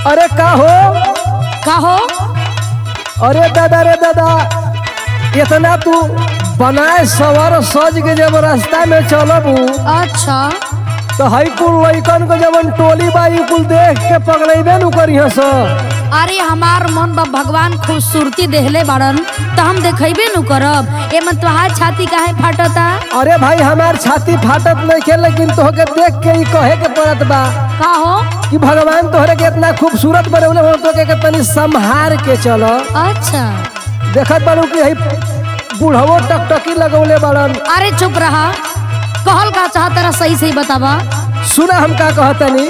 अरे का हो कहो अरे दादा रे दादा इतना तू बनाए सवर सज के जब रास्ता में चलबू अच्छा तो हई कुल लइकन के जवन टोली बाई कुल देख के पगलेबे नु करिह स अरे हमार मन बा भगवान खूबसूरती देहले बाड़न तो हम देखेबे नु करब एमे तोहार छाती काहे फाटता अरे भाई हमार छाती फाटत नहीं खे लेकिन तोहके देख के ही कहे के पड़त बा का हो कि भगवान तोहरे के इतना खूबसूरत बनवले हो तो के तनी संभार के चलो अच्छा देखत बाड़ू कि हई बूढ़वो टकटकी लगौले बाड़न अरे चुप रहा कहल का चाहत रहा सही सही बतावा सुना हम का कहतनी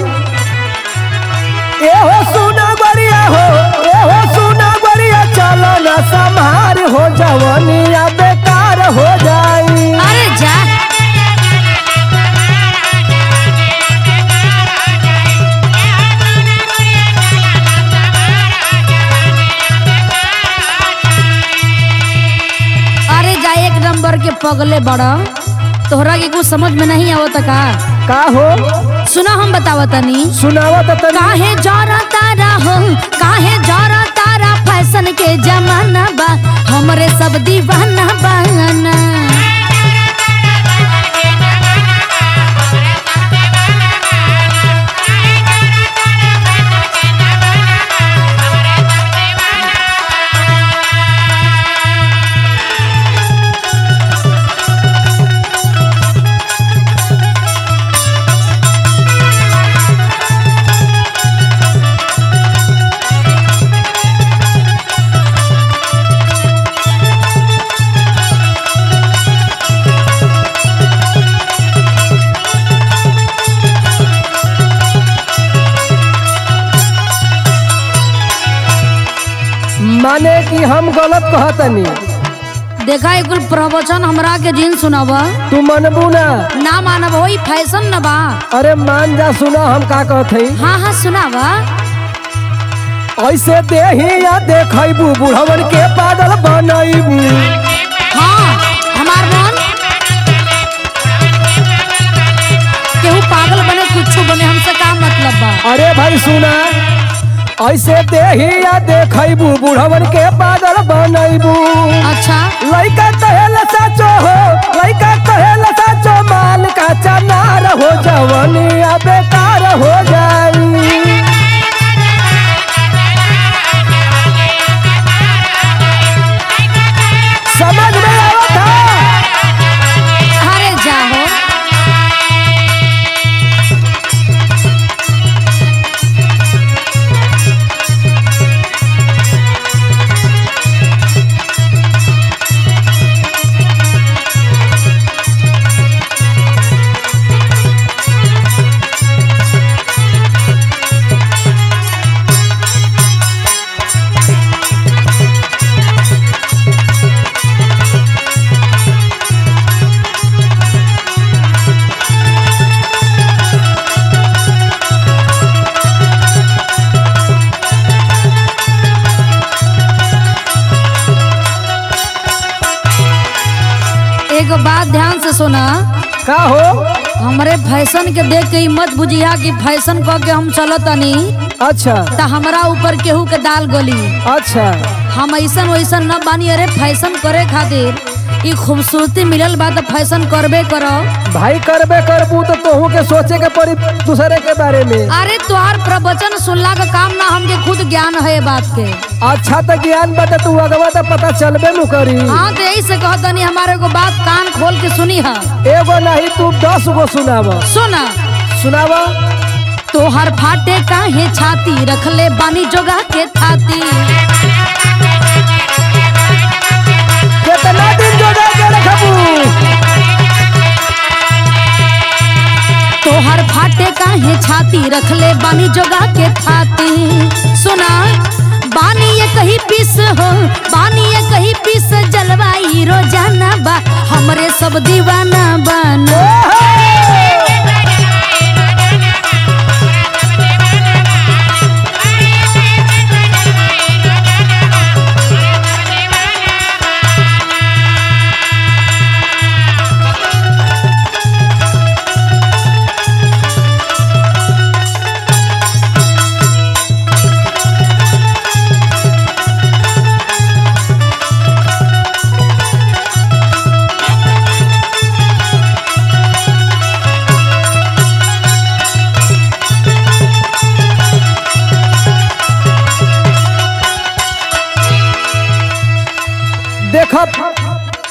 ए हो सुना गरिया हो ए हो सुना गरिया चलो ना संभार हो जवनिया बेकार हो जाई अरे जा अरे जा एक नंबर के पगले बड़ा तोहरा के कुछ समझ में नहीं आवत का का हो सुना हम बतावतनी सुनावा तो तनी काहे जरा तारा हो काहे जरा तारा फैशन के जमाना बा हमरे सब दीवाना बाना माने कि हम गलत कहतनी देखा एक कुल प्रवचन हमरा के जिन सुनावा तू मनबू ना ना मानब होई फैशन न बा अरे मान जा सुना हम का कहते हाँ हाँ सुनावा ऐसे देही या देखबू बुढ़वन के पागल बनैबू हाँ हमार मन केहू पागल बने कुछ बने हमसे का मतलब बा अरे भाई सुना ऐसे देही या देखबू बुढ़वन के पागल बनैबू अच्छा लइका कहेला साचो हो लइका कहेला साचो माल का चनार हो जवनिया बेकार हो जाई समझ में आवत है अरे जाहो एगो बात ध्यान से सुना का हो हमरे फैशन के देख के ई मत बुझिया कि फैशन क के हम चलतनी अच्छा त हमरा ऊपर केहू के दाल गली अच्छा हम ऐसन वैसन न बानी अरे फैशन करे खातिर ई खूबसूरती मिलल बा त फैशन करबे करो भाई करबे करबू तो तोहू के सोचे के पड़ी दूसरे के बारे में अरे तोहार प्रवचन सुनला का काम ना हमके खुद ज्ञान है ये बात के अच्छा तो ज्ञान बता तू अगवा तो पता चलबे नु करी हाँ तो यही से कहतनी हमारे को बात कान खोल के सुनी है एगो नहीं तू दस गो सुनाव सुना सुनाव तोहर फाटे काहे छाती रखले बानी जोगा के थाती कितना दिन जोड़ा के रखबू तोहर फाटे काहे छाती रखले बानी जोगा के थाती सुना बानी ये कहीं पीस हो बानी ये कहीं पीस जलवाई रोजाना बा हमरे सब दीवाना बना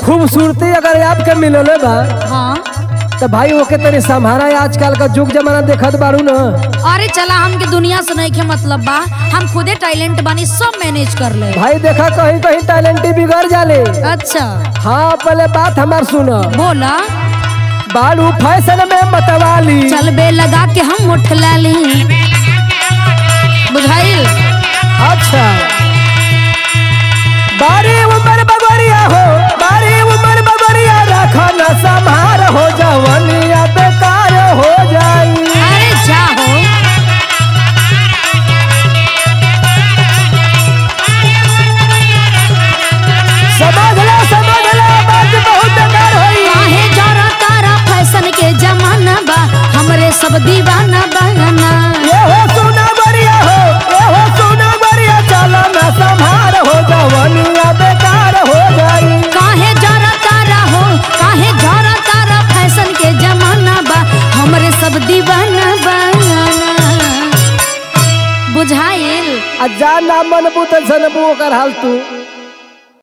खूबसूरती अगर आपके मिलले बा हाँ तो भाई ओके तनी संभारा आजकल का जुग जमाना देखत बारू न अरे चला हमके दुनिया से नहीं के मतलब बा हम खुदे टैलेंट बानी सब मैनेज कर ले भाई देखा कहीं कहीं टैलेंटी बिगड़ जाले अच्छा हाँ पहले बात हमार सुनो बोला बालू फैशन में मतवाली चल बे लगा के हम उठ लाली बुझाइल अच्छा बारी उम्र बगोरिया हो बारी उम्र बगोरिया रखा न संभार हो जवनिया बेकार हो जाई अरे जा हो समझ लो समझ लो बात बहुत बेकार होई काहे जरा तारा फैशन के जमाना बा हमरे सब दीवाना बहाना ये हो सोना बरिया हो ये हो सोना बरिया चलो न संभार हो जवनिया बेकार हो जाई काहे जरा तारा हो काहे जरा तारा फैशन के जमाना बा हमरे सब दीवाना बहाना बुझाइल आ जा ना मनबू त जनबू ओकर हाल तू